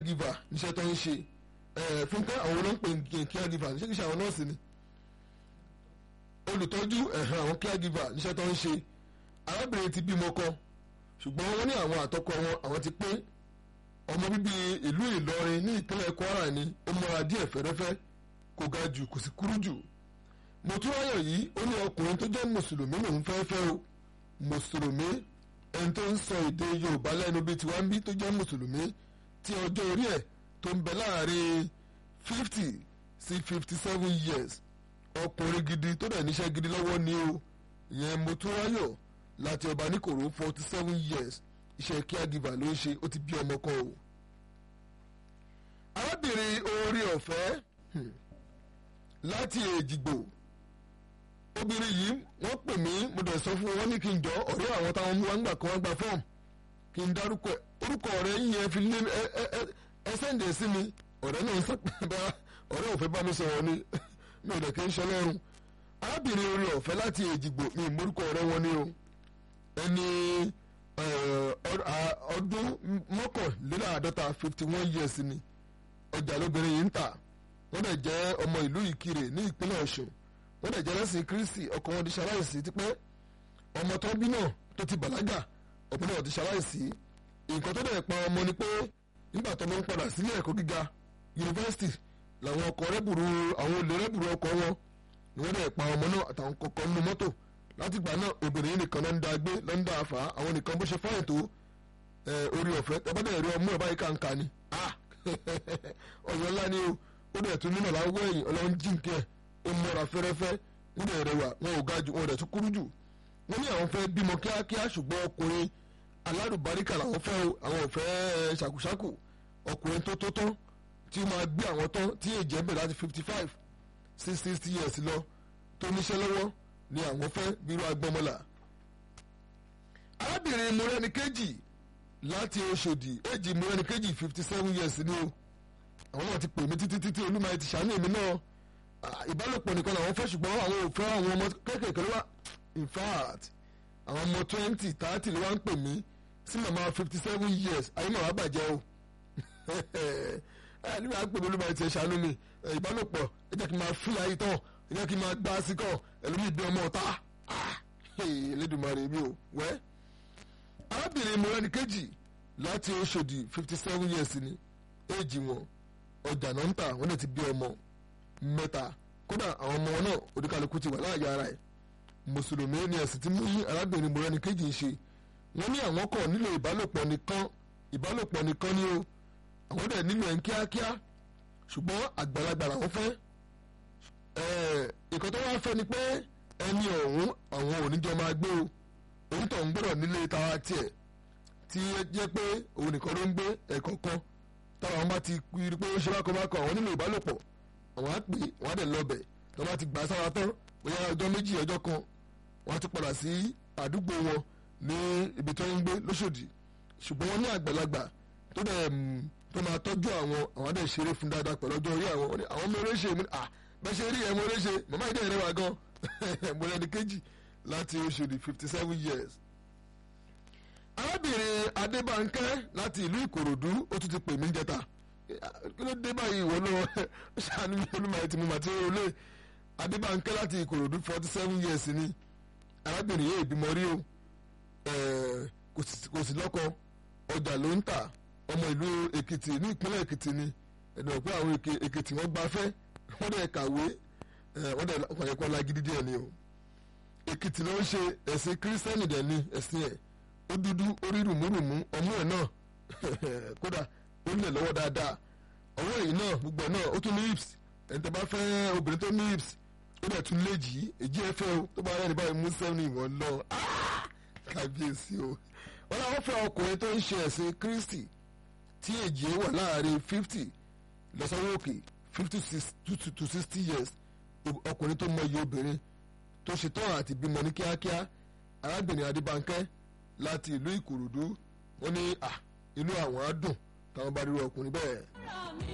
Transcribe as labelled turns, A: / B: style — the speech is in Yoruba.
A: giver níṣẹ́ tó ń ṣe fúnkẹ́ àwọn olóńpè caregiver níṣẹ́ kìí ṣe àwọn nọ́ọ̀sì ni olùtọ́jú àwọn caregiver níṣẹ́ tó ń ṣe arábìnrin ti bímọ kan ṣùgbọ́n wọ́n ní àwọn àtọkọ wọn àwọn ti pín ọmọ bíbí ìlú Ìlọrin ní ìpínlẹ̀ Kwara ni ó mọ́ra díẹ̀ fẹ́rẹ́fẹ́ kò ga jù kò sì kúrú jù mọ̀túnráyọ̀ yìí ó ní ọkùnrin tó jẹ́ mùsùlùmí lòún fẹ́ fẹ́ o mùsùlùmí ẹni tó ń sọ èdè Yorùbá lẹ́nu bíi tiwa ń bí tó jẹ́ mùsùlùmí tí ọjọ́ orí ẹ̀ tó ń bẹ láàrin fifty sí fifty seven years ọkùnrin gidi tó dẹ̀ níṣẹ́ gidi lọ́wọ́ ni o ìyẹn mọ̀túnráyọ̀ láti ọba níkòrò forty seven years iṣẹ́ caregiver ló ń ṣe ó ti bí ọmọ kan o. arábìnrin oore ọ̀fẹ́ láti èjìgbò obìnrin yìí wọ́n pè mí mo dẹ̀ sọ fún wọn ní kí n jọ ọ̀rẹ́ àwọn táwọn mú wa ń gbà kan wọ́n gba fọ́ọ̀mù kí n dárúkọ ẹ̀ orúkọ ọ̀rẹ́ yẹn fi lé ẹ ẹ ẹ ẹ sẹ́ǹdẹ̀ sí mi ọ̀rẹ́ náà ń sọ bá ọ̀rẹ́ òfẹ́ bá mi sọ̀rọ̀ ni mi ò dẹ̀ kí n ṣe lọ́rùn arábìnrin oore ọ̀fẹ́ láti èjìgbò mi ìmúrúkọ ọ̀rẹ́ wọn ni o ẹni ọdún mọ́kànléláàádọ́ta fifty one years ni ọjà lóbìnrin yìí ń tà wọ́n dẹ̀ jẹ́ ọmọ ìlú ìkirè ní ìpínlẹ̀ ọ̀ṣun wọ́n dẹ̀ jẹ́ lẹ́sìn kristi ọkọ wọn ti ṣaláìsí tipẹ́ ọmọ tó bí náà tó ti bàlágà ọmọ náà ti ṣaláìsí nǹkan tó dẹ̀ pa ọmọ ni pé nígbà tó ń padà sílé ẹ̀kọ́ gíga yunifásitì làwọn ọkọ̀ rẹ́bùrú àwọn olè rẹ́bùrú ọkọ̀ wọn ni wọ́n dẹ̀ pa ọmọ náà àtàwọn kọ̀ọ̀kan nínú mọ́tò látìgbà náà obìnrin nìkan ló ń da gbé ló ń da àfà àwọn nìkan bó ṣe fáyìn tó orí ọ̀fẹ́ tẹ́bọ́dẹ̀ rí ọmú ẹ̀ báyìí kàǹkà ni ọ̀yọ́ ńlá ni o ó dẹ̀ tún nínú làwọn ẹ̀yìn ọlọ́run jíǹkẹ́ ó mọ́ra fẹ́rẹ́fẹ́ wọ́n dẹ̀ rẹwà wọn ò ga jù wọn ò dẹ̀ tún kúrú jù wọ́n ní àwọn fẹ́ bímọ kíákíá ṣùgbọ́n ọkùnrin alárùbáríkà làwọn fẹ́ o àwọn ò fẹ́ ṣàkúṣàkù ọkùnrin tó tó tán tí ó máa gbé àwọn tán tí èjì ẹ̀ bẹ̀rẹ̀ láti fifty five sí sixty years lọ tó níṣẹ́ lọ́wọ́ ni àwọn fẹ́ bírú agbọ́mọlà. arábìnrin mọ́rẹ́ni kejì láti Ọ̀ṣọ́dì èjì mọ́rẹ́ni kejì fifty seven years ni o àwọn náà ti pè mí títí títí olúmọ ti ṣàánú èmi náà ìbálòpọ̀ nìkan làwọn fẹ́ ṣùgbọ́n àwọn ò fẹ́ àwọn ọmọ kéékèèké ló wà in fact àwọn ọmọ twenty thirty ló wá ń pè mí sí màmá fifty seven years ayé màmá bàjẹ́ o ẹ nígbà pé olúmọ ti ṣàánú mi ìbálòpọ̀ ẹ jẹ́ kí n máa fi ayé tán ẹ jẹ́ kí n máa gbá sí kàn ẹlòmíì bí ọmọ ọ̀tá Elédùmarè mi ò wẹ́ arábìnrin mọ̀rẹ́ni kejì láti Ọ̀ṣọ́dì fifty seven years ni éèjì wọn ọjà náà ń tà wọ́n lè ti bí ọmọ mẹ́ta kódà àwọn ọmọ náà oníkàlùkù ti wà láàyè ara ẹ̀ mùsùlùmí ni ẹ̀sìn tí mú yí arábìnrin mọ̀rẹ́ni kejì ṣe wọ́n ní àwọn kọ̀ nílò ìbálòpọ̀ nìkan ìbálòpọ̀ nìkan ni o àwọn dẹ̀ nílò ẹ̀ ń kíákíá ṣùgbọ́n àgbàlagbà làwọn fẹ́ ìkan tó wá fẹ́ ni pé ẹni ọ̀hún àwọn oníjọ máa gbé o òun tó ń gbọ́dọ̀ nílé tara tiẹ̀ tí jẹ́ pé òun nìkan ló ń gbé ẹ̀kọ́ kan táwọn bá ti rí pé ó ṣe bákan bákan àwọn nílò ìbálòpọ̀ àwọn á pè wọ́n á dẹ̀ lọ́bẹ̀ tó bá ti gbà sára tán bóyá ọjọ́ méjì ọjọ́ kan wọ́n á tún padà sí àdúgbò wọn ní ibi tó ń gbé lóṣòdì ṣùgbọ́n wọ́n ní àgbàlagbà tó dẹ̀ tó máa tọ́jú àwọn àwọn á dẹ̀ ṣeré fún dáadáa pẹ̀lú ọjọ́ orí àwọn àwọn ọmọ eré ṣe mú à bẹ́ẹ̀ ṣe rí ẹ̀ mo eré ṣe màmá ìdí ẹ̀rẹ́ wa gan mo rẹ́ni kejì láti Ọ̀ṣọ́dì fifty seven years arábìnrin adébánkẹ́ láti ìlú ìkòròdú ó tún ti pè mí jẹta kí ló dé báyìí ìwọ lọ ṣàánú mi olúmọ ẹ ti mú màtí olè adébánkẹ́ láti ìkòròdú forty seven years ni arábìnrin yìí ìbímọ rí o kò sí lọ́kọ ọjà ló ń tà ọmọ ìlú èkìtì ní ìpínlẹ̀ èkìtì ni ẹ̀dọ̀ pé àwọn èkìtì wọ́n gbafẹ́ wọ́n dẹ̀ kàwé wọ́n dẹ̀ ọ̀pọ̀lọpọ̀ lágídí díẹ̀ ni o èkìtì ló ń ṣe ẹ̀sìn kírísítẹ́nì dẹ̀ ni ẹ̀sìn ẹ̀ ó dúdú orí rùmúrùmú ọmú ẹ̀ náà kódà ó lè lọ́wọ́ dáadáa ọwọ́ èyí náà gbogbo ẹ̀ náà ó tún ní hips ẹni tó bá fẹ́ obìnrin tó ní hips ó dẹ̀ tún lè jì í èjì ẹ fẹ́ o tó bá rẹ̀ ní báyìí mú sẹ́wọ̀n ìwọ̀n lọ kábíyèsí o wọ́n láwọn fẹ́ ọkùnrin tó ń ṣe ẹ̀sìn Kristi tí èjì ẹ wà láàrin fifty lọ́sọ̀wọ́ òkè fifty to sixty years ọkùnrin tó mọ iye obìnrin tó ṣetán àti bímọ ní kíákíá arábìnrin Adébánkẹ́ láti ìlú ìkòròdú wọn ní inú àwọn á dùn táwọn bá rí ọkùnrin bẹ́ẹ̀.